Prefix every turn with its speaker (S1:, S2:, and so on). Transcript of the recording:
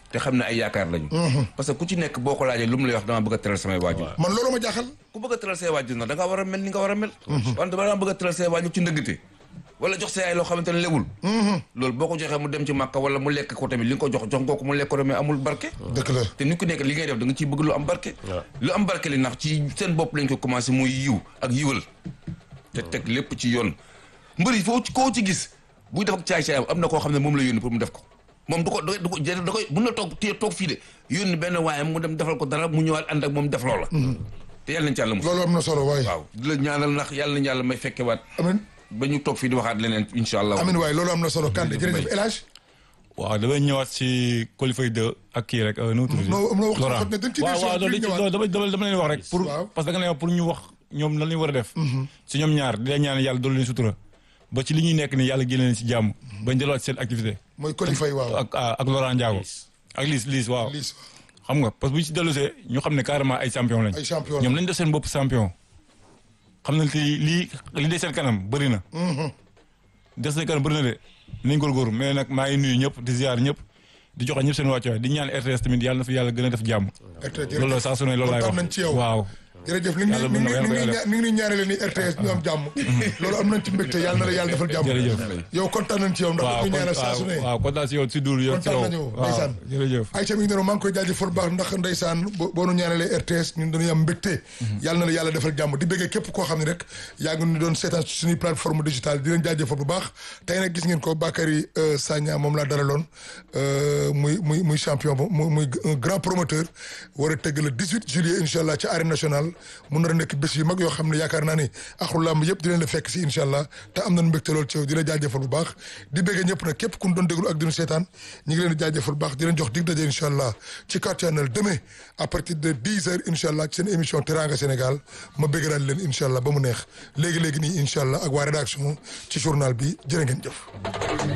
S1: te xam ne ay yaakaar lañu parce que ku ci nekk boo ko laajee lu mu lay wax dama bëgg a teral samay waajur
S2: man loolu ma jaaxal
S1: ku bëgg a teral say waajur nag da nga war a mel ni nga war a mel wante ba dama bëgg a teral say waajur ci ndëggate wala jox sa yaay loo xamante ne lewul loolu boo ko joxee mu dem ci màkka wala mu lekk ko tamit li nga ko jox jox nga ko mu lekk ko mais amul barke
S2: dëgg la
S1: te nit ku nekk li ngay def da nga ciy bëgg lu am barke lu am barke li ndax ci seen bopp lañ ko commencé muy yiw ak yiwal te teg lépp ci yoon mbër yi foo koo ci gis buy def ak caay-caayam am na koo xam ne moom la yónni pour mu def ko moom du ko du ko da koy mun na toog téye toog fii de yónni benn waayam mu dem defal ko dara mu ñëwaat ànd ak moom def loola te yàlla nañ ci yàlla mos
S2: loolu am na solo waaye
S1: waaw di la ñaanal ndax yàlla nañ yàlla may fekkewaat
S2: amin
S1: ba ñu toog fii di waxaat leneen incha allah
S2: amin waaye loolu am na solo Kande jërëjëf El Hadj
S3: waaw damay ñëwaat si qualifié 2 ak kii rek nu mu tudd
S2: noo noo wax
S3: Laurent
S2: ne dañ ci
S3: waaw waaw
S2: ñëwaat.
S3: loolu dama dama dama leen wax rek pour
S2: Waaw.
S3: parce que da nga leen wax pour ñu wax ñoom lan lañu war a def si ñoom ñaar di leen ñaan yàlla doolu leen sutura ba ci li ñuy nekk ni yàlla génne leen si jàmm bañ delluwaat seen activité
S2: mooy qualifié waaw
S3: ak ak Laurent Ndiago ak Liss Liss waaw
S2: Liss
S3: xam nga parce que bu ñu si dellusee ñu xam ne carrément ay champion lañ
S2: ay champion
S3: ñoom lañ def seen bopp champion xam nañ te lii li des seen kanam bëri na des seen kanam bëri na de nañ góorgóorlu mais nag maa ngi nuyu ñëpp di ziar ñëpp di joxe ñëpp seen wàccuwaay di ñaan RTS tamit yàlla na fi yàlla gën a def jàmm
S2: RTS
S3: loolu la saa su ne loolu laay wax
S2: kontaan nañ ci yow.
S3: waaw
S2: jërëjëf ni ngi
S3: Yàlla
S2: ni
S3: mën na
S2: ngi
S3: ko,
S2: ni
S3: yàlla
S2: ngi
S3: ko
S2: ni ngi ñaanale ni RTS ñu am jàmm loolu am nañ ci mbégte yàlla na la yàlla defal jàmm
S3: Jërëjëf.
S2: yow kontaan nañ ci yow ndax
S3: waaw
S2: ñu
S3: kon
S2: ñaanal saa su ne
S3: waaw waaw kontaan si yow si duur yow si
S2: kontaan
S3: yow
S2: nañu
S3: waaw
S2: ndeysaan
S3: jërëjëf
S2: Aïcha mi ngi noonu maa ngi koy jaajëfal baax ndax ndeysaan bo- boo nu ñaanalee RTS ñun dañuy am mbégte yàlla na la yàlla defal jàmm di bëggee képp koo xam ne rek yaa ngi ñu doon seetaan ci suñuy plateforme digitale di leen jaajëfal bu baax tey nag gis ngeen ko Bakary euh, Sagna moom laa dalaloon euh, muy muy muy champion ba muy muy un grand promoteur war a tëgg le 18 juillet incha allah ci arène nationale mu nar a nekk bés yu mag yoo xam ne yaakaar naa ni axlu làmb yëpp di leen la fekk si incha allah te am nañ mbégte lool ci yow di la jaajëfal bu baax di bëggee ñëpp nag képp ku ñu doon déglu ak di ñu seetaan ñi ngi leen di jaajëfal bu baax di leen jox dig daje incha allah ci Cartianal demain à partir de 10 heures incha allah ci seen émission Teranga Sénégal ma bëgg daal leen incha allah ba mu neex léegi léegi nii incha allah ak waa rédaction ci journal bi jërë ngeen jëf.